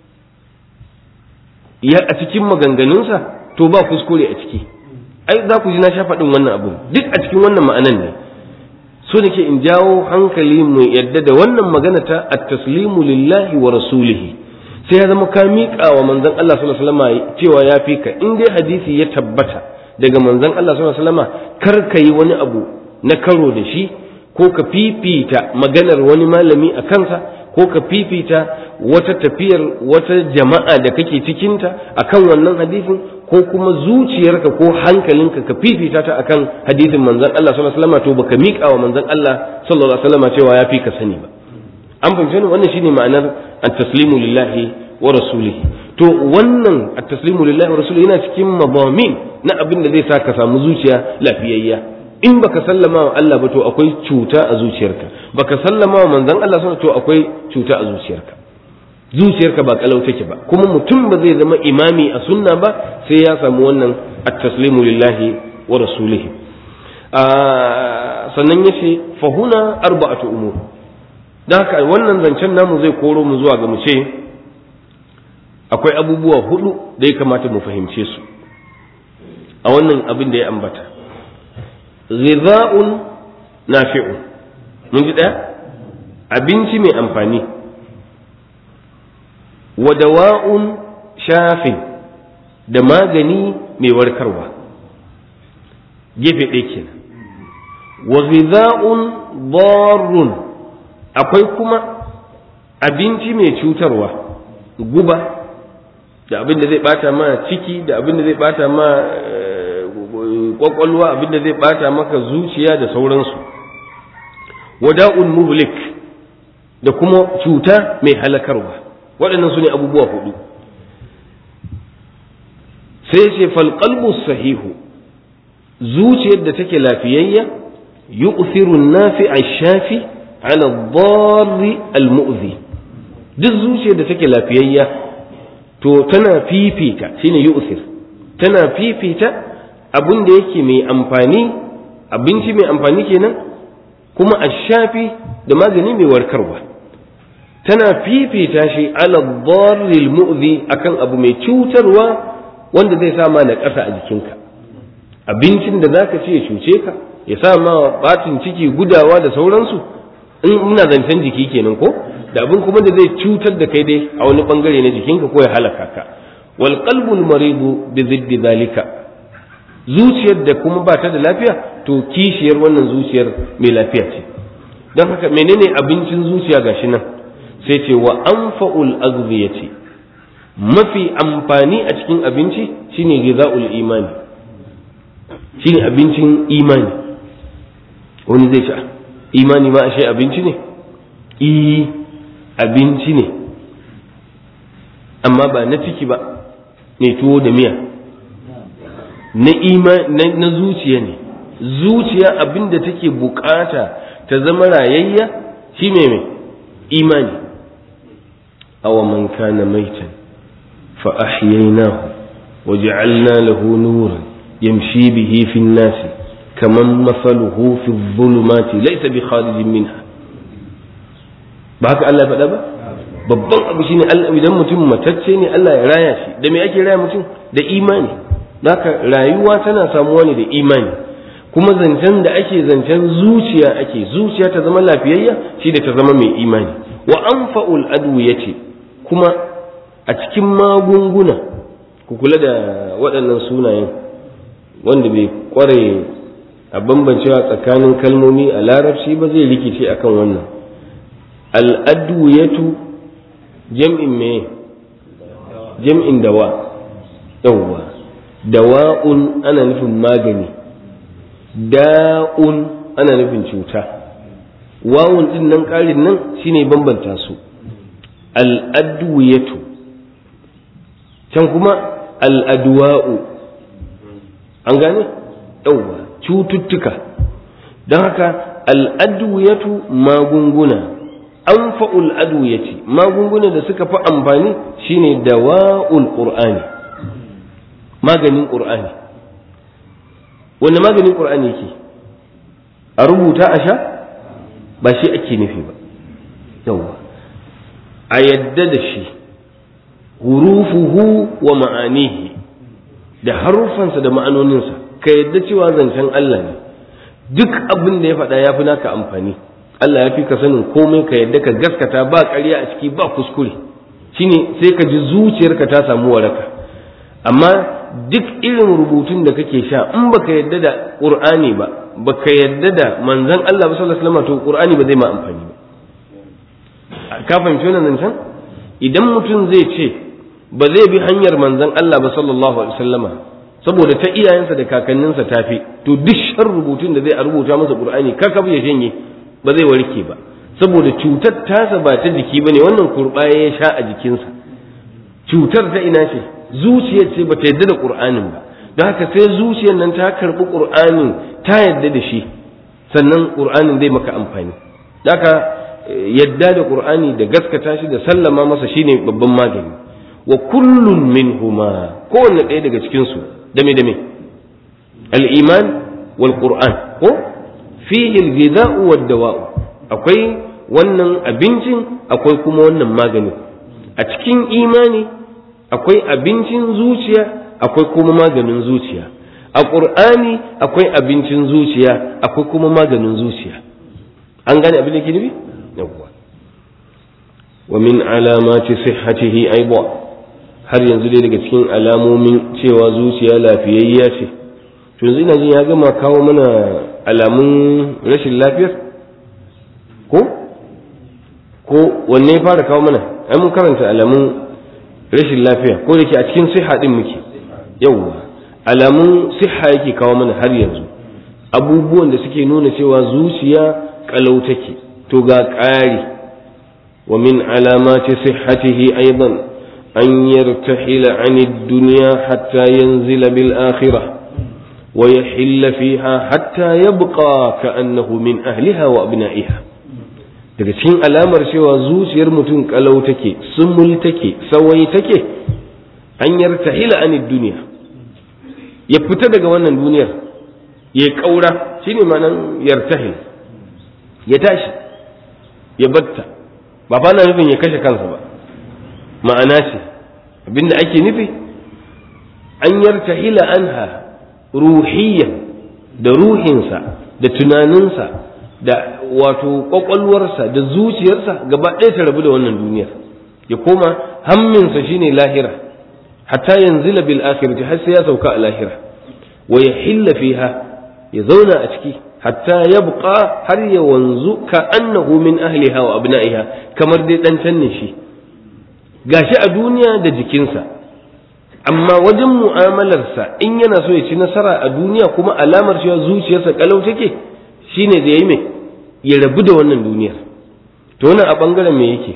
ya a cikin maganganunsa to ba kuskure a ciki ai za ku ji na sha faɗin wannan abin duk a cikin wannan ma'anan ne so nake in jawo hankali mu yadda da wannan magana ta at-taslimu lillahi wa rasulihi sai ya zama ka miƙa wa manzon Allah sallallahu alaihi wasallam cewa ya fi ka in dai hadisi ya tabbata daga manzon Allah sallallahu alaihi wasallam kar ka yi wani abu na karo da shi ko ka fifita maganar wani malami a kansa ko ka fifita wata tafiyar wata jama'a da kake cikinta akan wannan hadisin ko kuma zuciyarka ko hankalinka ka fifita ta akan hadisin manzon Allah sallallahu alaihi wasallam to baka miƙa wa manzon Allah sallallahu alaihi wasallam cewa ya fi ka sani ba an fahimci wannan shine ma'anar at-taslimu lillahi wa rasulihi to wannan at-taslimu lillahi wa rasulihi yana cikin madamin na abin da zai sa ka samu zuciya lafiyayya in baka sallama wa Allah ba to akwai cuta a zuciyarka baka sallama wa manzon Allah sallallahu to akwai cuta a zuciyarka zuciyarka ba kalau take ba kuma mutum ba zai zama imami a sunna ba sai ya samu wannan at-taslimu lillahi wa rasulihi sannan yace fa huna arba'atu umur dan haka wannan zancen namu zai koro mu zuwa ga mu ce akwai abubuwa hudu da ya kamata mu fahimce su a wannan abin da ya ambata ghidha'un nafi'un mun ji daya abinci mai amfani wa dawa'un shafin da magani mai warkarwa gefe ɗaya kenan wa ghidha'un darrun akwai kuma abinci mai cutarwa guba da abin da zai bata ma ciki da abin da zai bata ma kwakwalwa abin da zai bata maka zuciya da sauransu wada'un muhlik da kuma cuta mai halakarwa waɗannan su ne abubuwa hudu sai ce falƙalbu sahihu zuciyar da take lafiyayya yu'thiru nafi shafi ala dharri al-mu'zi duk zuciyar da take lafiyayya to tana fifita shine yu'thir tana fifita abin da yake mai amfani abinci mai amfani kenan kuma a shafi da magani mai warkarwa tana fifita shi ala dharril mu'zi akan abu mai cutarwa wanda zai sa ma na ƙasa a jikinka abincin da zaka ce ya cuce ka ya sa ma batin ciki gudawa da sauransu in muna zancen jiki kenan ko da abin kuma da zai cutar da kai dai a wani bangare na jikinka ko ya halaka ka wal qalbul maridu bi ziddi zalika zuciyar da kuma ba ta da lafiya to kishiyar wannan zuciyar mai lafiya ce don haka menene abincin zuciya gashi nan sai ce wa anfa'ul aghziyati mafi amfani a cikin abinci shine ghizaul imani shine abincin imani wani zai ce imani ma ashe abinci ne i abinci ne amma ba na ciki ba mai tuwo da miya na ima na zuciya ne zuciya abinda take bukata ta zama rayayya shi mai mai imani awa man kana maitan fa ahyaynahu wa ja'alna lahu nuran yamshi bihi fi an-nasi kaman masaluhu fi dhulumati laysa bi kharijin minha ba haka Allah ya faɗa ba babban abu shine Allah idan mutum matacce ne Allah ya raya shi da me ake raya mutum da imani haka rayuwa tana samuwa ne da imani kuma zancen da ake zancen zuciya ake zuciya ta zama lafiyayya shi da ta zama mai imani wa anfa'ul adu yace kuma a cikin magunguna ku kula da waɗannan sunayen wanda bai kware a bambancewa tsakanin kalmomi a larabci ba zai rikice akan wannan al'adwiyatu jam'in me jam'in dawa yawwa dawa'un ana nufin magani da'un ana nufin cuta wawun din nan ƙarin nan shine bambanta su al'adwiyatu can kuma al'adwa'u an gane yawwa cututtuka don haka al'adwiyatu magunguna anfa'ul adwiyati magunguna da suka fi amfani shine dawa'ul qur'ani maganin qur'ani wanda maganin qur'ani yake a rubuta a sha ba shi ake nufi ba yawa a yadda da shi hurufuhu wa ma'anihi da harufansa da ma'anoninsa ka yadda cewa zancen Allah ne duk abin da ya faɗa ya fi naka amfani Allah ya fi ka sanin komai ka yadda ka gaskata ba ƙarya a ciki ba kuskure shine sai ka ji zuciyarka ta samu waraka amma duk irin rubutun da kake sha in baka yadda da Qur'ani ba baka yadda da manzon Allah sallallahu alaihi wasallam to Qur'ani ba zai ma amfani ba ka fahimci wannan zancen idan mutum zai ce ba zai bi hanyar manzon Allah ba sallallahu alaihi wasallama saboda ta iyayensa da kakanninsa tafi to duk shan rubutun da zai a rubuta masa Qur'ani kakaf ya janye ba zai warke ba saboda cutar tasa ba ta jiki bane wannan kurbaye ya sha a jikinsa cutar ta ina ce zuciyar ce bata yadda da qur'anin ba don haka sai zuciyar nan ta karbi qur'anin ta yadda da shi sannan qur'anin zai maka amfani haka yadda da qur'ani da gaskata shi da sallama masa shine babban magani wa kullun minhuma kowanne ɗaya daga cikin su dame dame al-iman wal qur'an ko fihi al-ghidha'u wad-dawa'u akwai wannan abincin akwai kuma wannan magani a cikin imani akwai abincin zuciya akwai kuma maganin zuciya a ƙur'ani akwai abincin zuciya akwai kuma maganin zuciya an gane abin da ke nufi yawwa wa min alamati sihhatihi aiba har yanzu dai daga cikin alamomin cewa zuciya lafiyayya ce to yanzu ina jin ya gama kawo mana alamun rashin lafiyar ko ko wanne ya fara kawo mana ai mun karanta alamun rashin lafiya ko da ke a cikin siha din muke yauwa alamun siha yake kawo mana har yanzu abubuwan da suke nuna cewa zuciya kalau take to ga ƙari wa min alamati sihhatihi aidan an yartahila an ad-dunya hatta yanzila bil akhirah wa yahilla fiha hatta yabqa ka'annahu min ahliha wa abna'iha daga cikin alamar cewa zuciyar mutum kalau take sumul take sawai take an yartahila anid duniya ya fita daga wannan duniyar ya kaura shine ma'anan yartahil ya tashi ya batta ba fa na nufin ya kashe kansa ba ma'ana ce abinda ake nufi an yartahila anha ruhiyyan da ruhinsa da tunaninsa da wato kwakwalwarsa da zuciyarsa gaba ɗaya ta rabu da wannan duniyar ya koma hamminsa shine lahira hatta yanzila bil akhirati har sai ya sauka a lahira wa yahilla fiha ya zauna a ciki hatta yabqa har ya wanzu ka annahu min ahliha wa abna'iha kamar dai dan tanne shi gashi a duniya da jikinsa amma wajen mu'amalarsa in yana so ya ci nasara a duniya kuma alamar cewa zuciyarsa kalau take shine da yayi mai ya rabu da wannan duniyar to wannan a bangaren me yake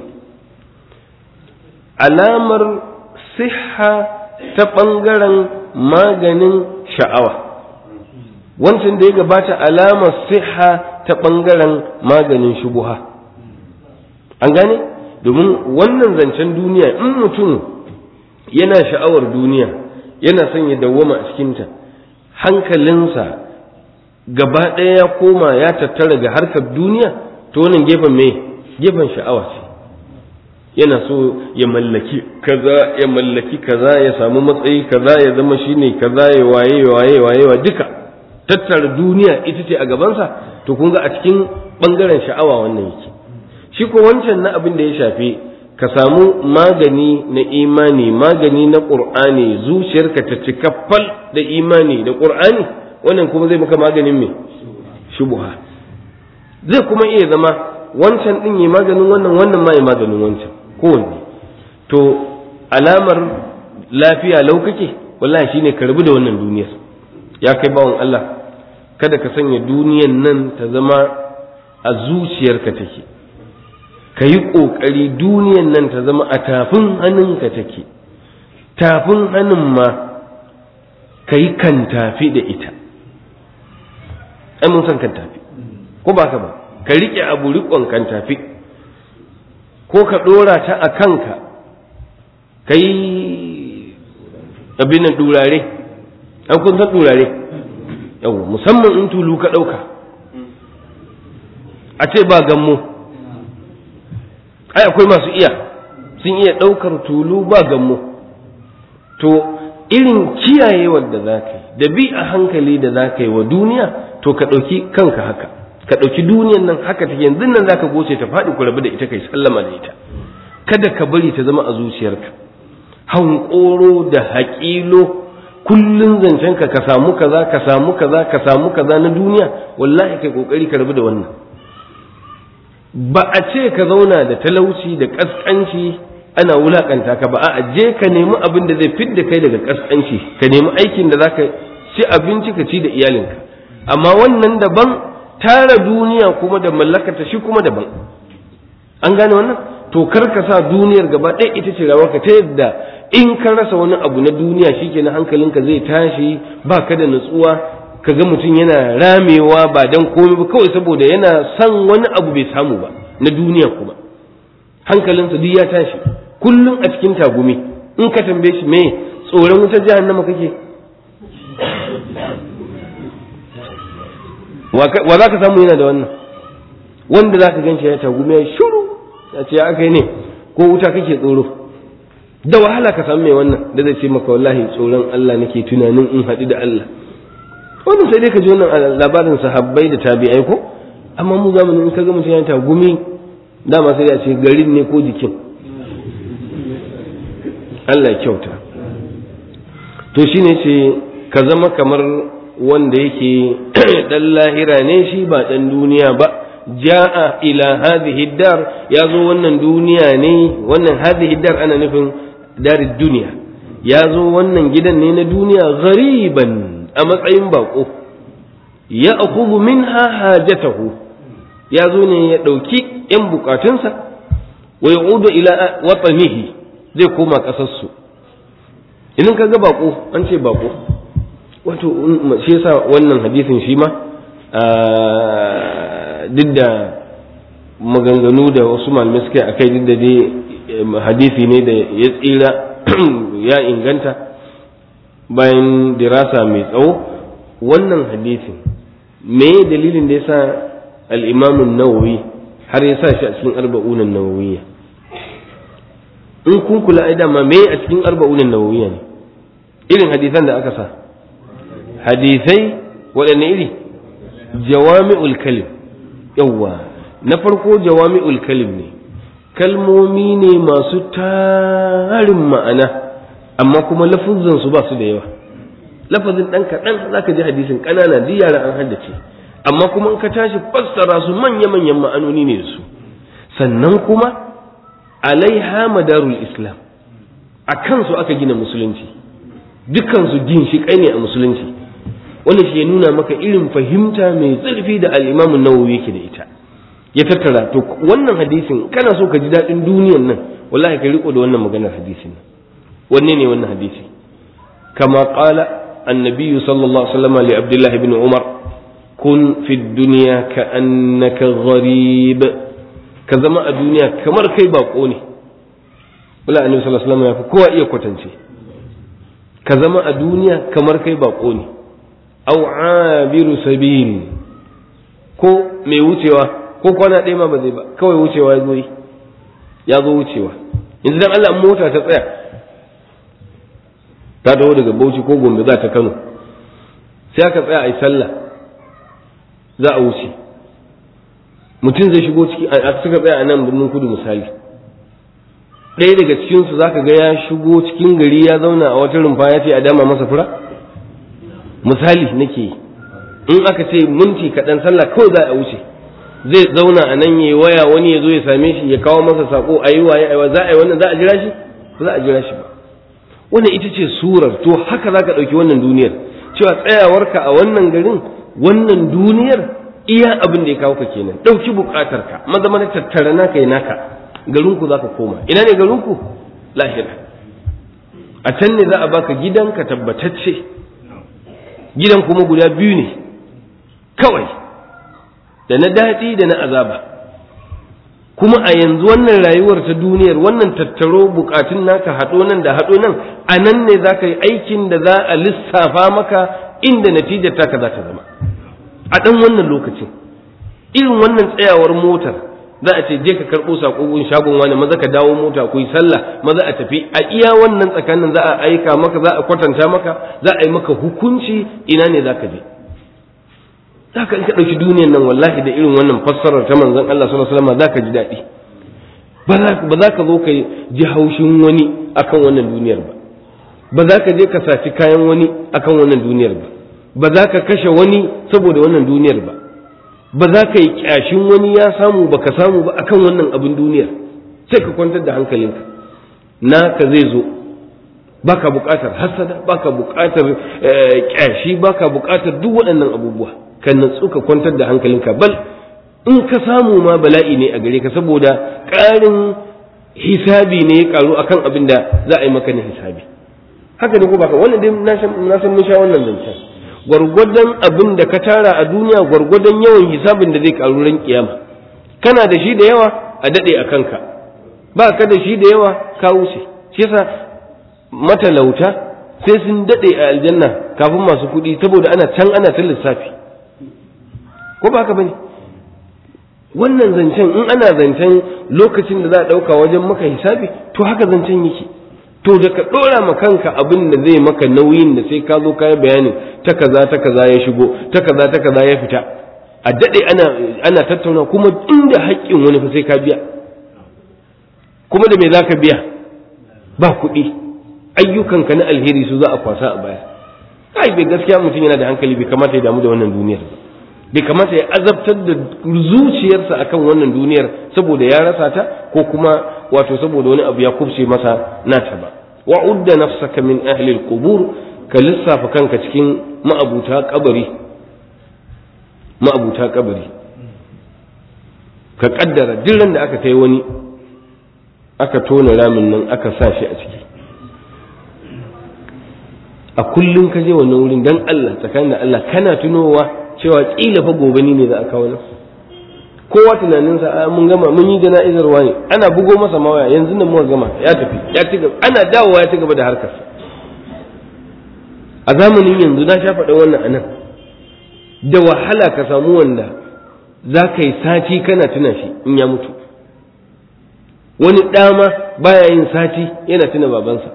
alamar siha ta bangaren maganin sha'awa wancan da ya gabata alamar siha ta bangaren maganin shubuha an gane domin wannan zancen duniya in mutum yana sha'awar duniya yana son ya dawwama a cikinta hankalinsa gaba ɗaya ya koma ya tattara ga harkar duniya to wannan gefen mai gefen sha'awa ce yana so ya mallaki kaza ya mallaki kaza ya samu matsayi kaza ya zama shine kaza ya waye waye waye wa duka tattara duniya ita ce a gabansa to kun ga a cikin bangaren sha'awa wannan yake shi ko wancan na abin da ya shafi ka samu magani na imani magani na ƙur'ani zuciyarka ta cika fal da imani da ƙur'ani wannan kuma zai maka maganin me shubuha zai kuma iya zama wancan ɗin yi maganin wannan wannan ma yi maganin wancan kowanne to alamar lafiya lau kake wallahi shine ka rabu da wannan duniyar ya kai bawan Allah kada ka sanya duniyan nan ta zama a zuciyarka take ka yi ƙoƙari duniyan nan ta zama a tafin hannunka take tafin hannun ma ka yi kan tafi da ita ai mun san kan tafi ko ba ka ba ka riƙe abu riƙon kan tafi ko ka ɗora ta a kanka ka yi abin durare an kun san durare yau musamman in tulu ka ɗauka a ce ba gammo ai akwai masu iya sun iya ɗaukar tulu ba gammo to irin kiyayewar da za ka yi da bi a hankali da za ka yi wa duniya to ka ɗauki kanka haka ka ɗauki duniyan nan haka take yanzu nan za ka goce ta faɗi ku rabu da ita kai sallama da ita kada ka bari ta zama a zuciyarka hankoro da haƙilo kullun zancenka ka samu kaza ka samu kaza ka samu kaza na duniya wallahi kai kokari ka rabu da wannan ba a ce ka zauna da talauci da kaskanci ana wulakanta ka ba a je ka nemi abin da zai fidda kai daga kaskanci ka nemi aikin da zaka ci abinci ka ci da iyalinka amma wannan daban tara duniya kuma da mallakata shi kuma daban an gane wannan to kar ka sa duniyar gaba ɗaya ita ce rawarka ta yadda in ka rasa wani abu na duniya shikenan hankalinka zai tashi ba ka da nutsuwa ka ga mutum yana ramewa ba dan komai ba kawai saboda yana son wani abu bai samu ba na duniya kuma hankalinsa duk ya tashi kullum a cikin tagumi in ka tambaye shi me tsoron wutar jahannama kake wa za ka samu yana da wannan wanda za ka ganshi ya tagumi ya shuru ya ce aka ne ko wuta kake tsoro da wahala ka samu mai wannan da zai ce maka wallahi tsoron Allah nake tunanin in haɗu da Allah wannan sai dai ka ji wannan labarin sahabbai da tabi'ai ko amma mu zamanin in ka ga mutum ya tagumi dama sai ya ce garin ne ko jikin Allah kyauta to shine ce ka zama kamar wanda yake dan lahira ne shi ba dan duniya ba ja'a ila hadhihi dar ya zo wannan duniya ne wannan hadhihi dar ana nufin darid duniya ya zo wannan gidan ne na duniya ghariban a matsayin bako ya akhudhu minha hajatahu ya zo ne ya ɗauki ‘yan bukatunsa wa ya ila watsanihi zai koma ƙasarsu idan ka ga bako an ce bako wato shi yasa wannan hadisin shi ma duk da maganganu da wasu malamai suka a kai duk da dai hadisi ne da ya tsira ya inganta bayan dirasa mai tsawo wannan hadisin me dalilin da yasa al-imamun nawawi har ya sa shi a cikin arba'unan nawawiyya in kun kula ai dama me a cikin arba'unan nawawiyya ne irin hadisan da aka sa hadisai waɗanne iri jawami'ul kalim yawwa na farko jawami'ul kalim ne kalmomi ne masu tarin ma'ana amma kuma lafuzan su ba su da yawa lafazin ɗan kaɗan za ka ji hadisin ƙanana ji yara an haddace amma kuma in ka tashi fassara su manya-manyan ma'anoni ne da su sannan kuma alaiha madarul islam a kansu aka gina musulunci dukansu ginshiƙai ne a musulunci wanda shi ya nuna maka irin fahimta mai zurfi da al'imamun nawawi yake da ita ya tattara to wannan hadisin kana so ka ji daɗin duniyan nan wallahi ka riko da wannan maganar hadisin wanne ne wannan hadisi kama qala annabi sallallahu alaihi wasallam li abdullah ibn umar kun fi dunya ka annaka gharib ka zama a duniya kamar kai bako ne wala annabi sallallahu alaihi wasallam ya fi kowa iya kwatance ka zama a duniya kamar kai bako ne aw abiru sabil ko mai wucewa ko kwana ɗaya ma ba zai ba kawai wucewa ya zo yi ya zo wucewa yanzu dan Allah mota ta tsaya ta dawo daga Bauchi ko Gombe za ta Kano sai aka tsaya a yi sallah za a wuce mutum zai shigo ciki a suka tsaya a nan birnin kudu misali ɗaya daga cikinsu za ka ga ya shigo cikin gari ya zauna a wata rumfa ya ce a dama masa fura misali nake yi in aka ce minti kaɗan sallah kawai za a wuce zai zauna a nan yayi waya wani ya zo ya same shi ya kawo masa sako a yi waye aiwa za a yi wannan za a jira shi ba za a jira shi ba wannan ita ce surar to haka za ka ɗauki wannan duniyar cewa tsayawarka a wannan garin wannan duniyar iya abin da ya kawo ka kenan ɗauki buƙatar ka maza mana tattara naka yi naka garinku za ka koma ina ne garinku lahira a can ne za a baka gidanka tabbatacce gidan kuma guda biyu ne kawai da na daɗi da na azaba kuma a yanzu wannan rayuwar ta duniyar wannan tattaro bukatun naka haɗo nan da haɗo nan a nan ne za ka yi aikin da za a lissafa maka inda natijar taka za ta zama a ɗan wannan lokacin irin wannan tsayawar motar za a ce je ka karɓo saƙon shagon wani maza ka dawo mota ku yi sallah maza a tafi a iya wannan tsakanin za a aika maka za a kwatanta maka za a yi maka hukunci ina ne za ka je za ka in ka ɗauki duniyan nan wallahi da irin wannan fassarar ta manzon Allah sallallahu alaihi wasallam za ka ji daɗi ba za ka zo ka ji haushin wani akan wannan duniyar ba ba za ka je ka saci kayan wani akan wannan duniyar ba ba za ka kashe wani saboda wannan duniyar ba ba za ka yi kyashin wani ya samu ba ka samu ba akan wannan abin duniyar sai ka kwantar da hankalinka naka zai zo baka buƙatar hasada baka buƙatar kyashi baka buƙatar duk waɗannan abubuwa ka natsu ka kwantar da hankalinka bal in ka samu ma bala'i ne a gare ka saboda ƙarin hisabi ne ya ƙaru akan abin da za a yi maka na hisabi haka ne ko baka wannan dai na san mun sha wannan zancen gwargwadon abin da ka tara a duniya gwargwadon yawan hisabin da zai ƙaru ran kiyama kana da shi da yawa a daɗe a kanka ba ka da shi da yawa ka wuce shi yasa matalauta sai sun daɗe a aljanna kafin masu kuɗi saboda ana can ana ta lissafi ko ba haka bane wannan zancen in ana zancen lokacin da za a ɗauka wajen maka hisabi to haka zancen yake to da ka ɗora ma kanka abin da zai maka nauyin da sai ka zo ka yi bayanin ta kaza ta kaza ya shigo ta kaza ta kaza ya fita a daɗe ana ana tattauna kuma inda haƙƙin wani fa sai ka biya kuma da me za ka biya ba kuɗi ayyukanka na alheri su za a kwasa a baya ai bai gaskiya mutum yana da hankali bai kamata ya damu da wannan duniyar ba bai kamata ya azabtar da zuciyarsa akan wannan duniyar saboda ya rasa ta ko kuma wato saboda wani abu ya kubce masa nata ba wa udda nafsaka min ahli al-qubur ka lissafa kanka cikin ma'abuta kabari ma'abuta kabari ka kaddara duk da aka kai wani aka tona ramin nan aka sa shi a ciki a kullum ka je wannan wurin dan Allah tsakanin da Allah kana tunowa cewa kila fa gobe ne za a kawo nan kowa tunaninsa a mun gama mun yi jana'izar wani ana bugo masa mawaya yanzu nan muka gama ya tafi ya ci gaba ana dawowa ya ci gaba da harkarsa a zamanin yanzu na sha faɗa wannan anan da wahala ka samu wanda za ka yi sati kana tuna shi in ya mutu wani ɗama baya yin sati yana tuna babansa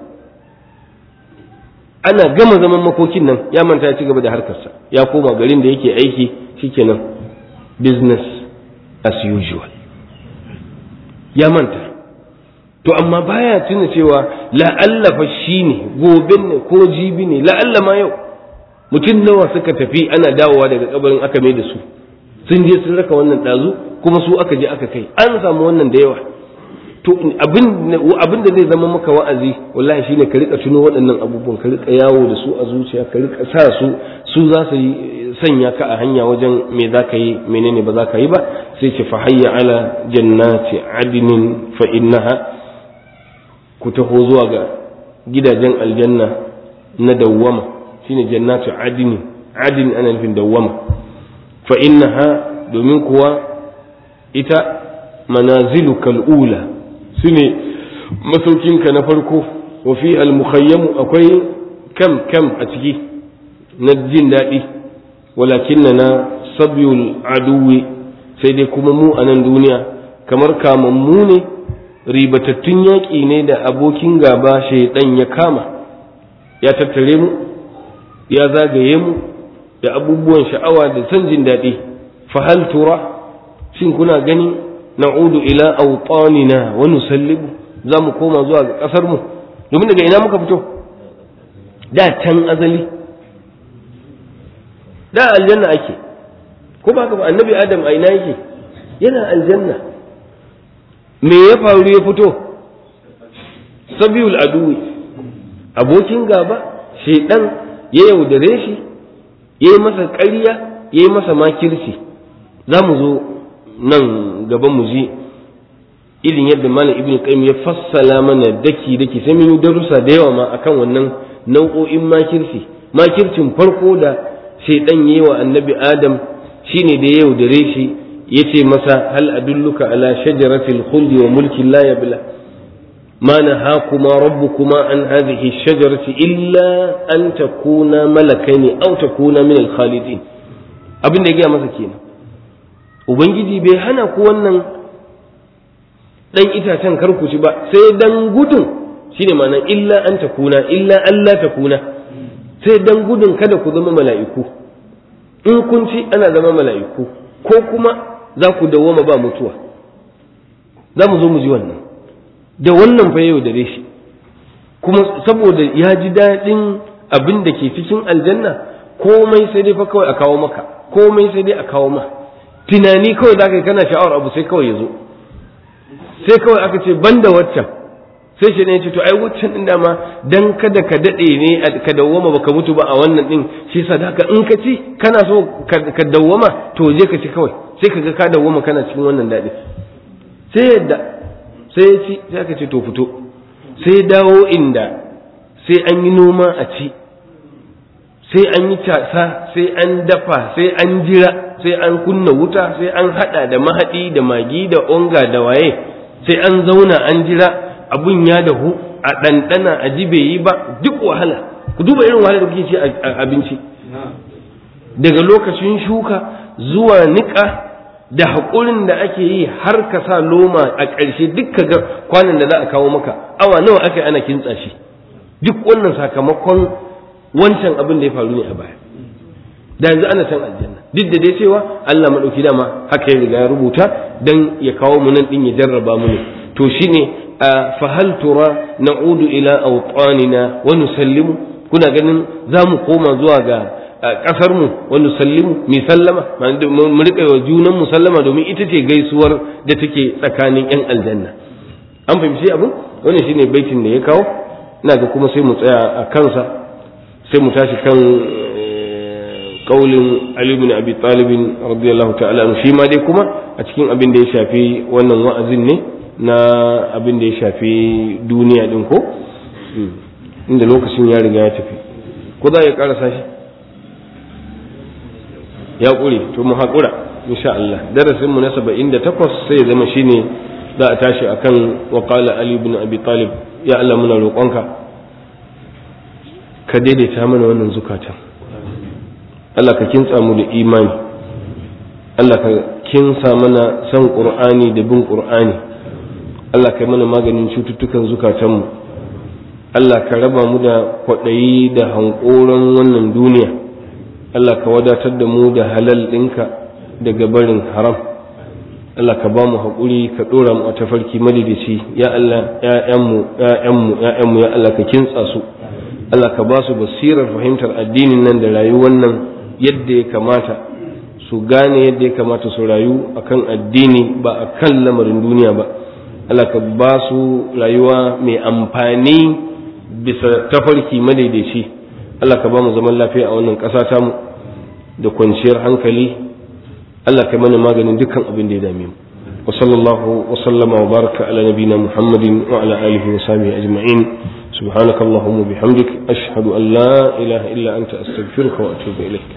ana gama zaman makokin nan ya manta ya ci gaba da harkarsa ya koma garin da yake aiki shikenan business as usual ya manta to amma baya tuna cewa la'alla fa shi ne gobe ne ko jibi ne la'alla ma yau mutum nawa suka tafi ana dawowa daga kabarin aka mai da su sun je sun raka wannan ɗazu kuma su aka je aka kai an samu wannan da yawa to abin da zai zama maka wa'azi wallahi shine ka rika tuno waɗannan abubuwan ka rika yawo da su a zuciya ka rika sa su su za su sanya ka a hanya wajen me za ka yi menene ba za ka yi ba sai ce fa hayya ala jannati adnin fa innaha ku taho zuwa ga gidajen aljanna na dawwama shine jannatu adnin adin ana nufin dawwama fa innaha domin kuwa ita manaziluka al'ula su ne masaukinka na farko wa fi al-mukhayyamu akwai kam kam a ciki na jin daɗi walakin na sabyul aduwi sai dai kuma mu a nan duniya kamar kamammu ne ribatattun yaƙi ne da abokin gaba shaidan ya kama ya tattare mu ya zagaye mu da abubuwan sha'awa da son jin daɗi fahal tura shin kuna gani na'udu ila awtanina wa nusallibu za mu koma zuwa ga ƙasar mu domin daga ina muka fito da can azali da aljanna ake ko ba ba annabi adam a ina yake yana aljanna me ya faru ya fito sabiyul aduwi abokin gaba shaidan ya yaudare shi ya yi masa ƙarya ya yi masa makirci za mu zo nan gaban mu ji irin yadda malam ibn qayyim ya fassala mana daki daki sai mun yi darussa da yawa ma akan wannan nau'o'in makirci makircin farko da shaidan yi wa annabi adam shine da ya yaudare shi ya ce masa hal adulluka ala shajaratil khuldi wa mulkin la yabla ما نهاكما ربكما عن هذه الشجرة إلا أن تكونا ملكين أو تكونا من الخالدين abin da ya gaya masa kenan ubangiji bai hana ku wannan dan itacen karku ci ba sai dan gudun shine ma'ana illa an takuna illa Allah takuna sai dan gudun kada ku zama mala'iku in kun ci ana zama mala'iku ko kuma za ku dawwama ba mutuwa za mu zo mu ji wannan da wannan fa yau dare shi kuma saboda ya ji daɗin abin da ke cikin aljanna komai sai dai fa kawai a kawo maka komai sai dai a kawo ma tunani kawai da kai kana sha'awar abu sai kawai ya zo sai kawai aka ce banda waccan sai shi ne ya ce to ai waccan din dama dan kada ka daɗe ne ka dawwama baka mutu ba a wannan din shi yasa haka in ka ci kana so ka dawwama to je ka ci kawai sai ka ga ka dawwama kana cikin wannan daɗi sai yadda sai ya ci sai aka ce to fito sai dawo inda sai an yi noma a ci sai an yi casa sai an dafa sai an jira sai an kunna wuta sai an hada da mahadi da magi da onga da waye sai an zauna an jira abun ya dahu a ɗanɗana a ji bai yi ba duk wahala ku duba irin wahala da kuke ci a abinci daga lokacin shuka zuwa niƙa da haƙurin da ake yi har ka sa loma a ƙarshe duk ka ga kwanan da za a kawo maka awa nawa aka ana kintsa shi duk wannan sakamakon wancan abin da ya faru ne a baya da yanzu ana can aljanna duk da dai cewa Allah madauki dama haka ya riga ya rubuta dan ya kawo mu nan din ya jarraba mu ne to shine fa hal tura na'udu ila awtanina wa nusallimu kuna ganin za mu koma zuwa ga kasar mu wa nusallimu mi sallama mu rika wa junan mu sallama domin ita ce gaisuwar da take tsakanin yan aljanna an fahimci abin wannan shine baitin da ya kawo ina ga kuma sai mu tsaya a kansa sai mu tashi kan kaulin Ali ibn Abi Talib radiyallahu ta'ala anhu shi ma dai kuma a cikin abin da ya shafi wannan wa'azin ne na abin da ya shafi duniya din ko inda lokacin ya riga ya tafi ko za ya karasa shi ya ƙure to mu haƙura insha Allah darasin mu na 78 sai ya zama shine za a tashi akan wa qala Ali ibn Abi Talib ya Allah muna roƙonka ka daidaita mana wannan zukatan Allah ka kintsa mu da imani Allah ka kinsa mana san ƙur'ani da bin ƙur'ani Allah ka mana maganin cututtukan zukatanmu Allah ka raba mu da kwaɗayi da hankoron wannan duniya Allah ka wadatar da mu da halal ɗinka daga barin haram Allah ka ba mu haƙuri ka ɗora mu a tafarki madidici ya Allah ‘ya'yanmu ‘ya'yanmu ‘ya'yanmu ya Allah ka kintsa su Allah ka ba su basirar fahimtar addinin nan da rayuwar nan yadda ya kamata su gane yadda ya kamata su rayu akan addini ba a kan lamarin duniya ba Allah ka ba su rayuwa mai amfani bisa tafarki madaidaici Allah ka ba mu zaman lafiya a wannan ƙasa tamu da kwanciyar hankali Allah ka mana maganin dukkan abin da ya dame mu wa sallallahu wa sallama wa baraka ala nabina muhammadin wa ala alihi wa sahbihi ajma'in subhanakallahumma bihamdik ashhadu an la ilaha illa anta astaghfiruka wa atubu ilaik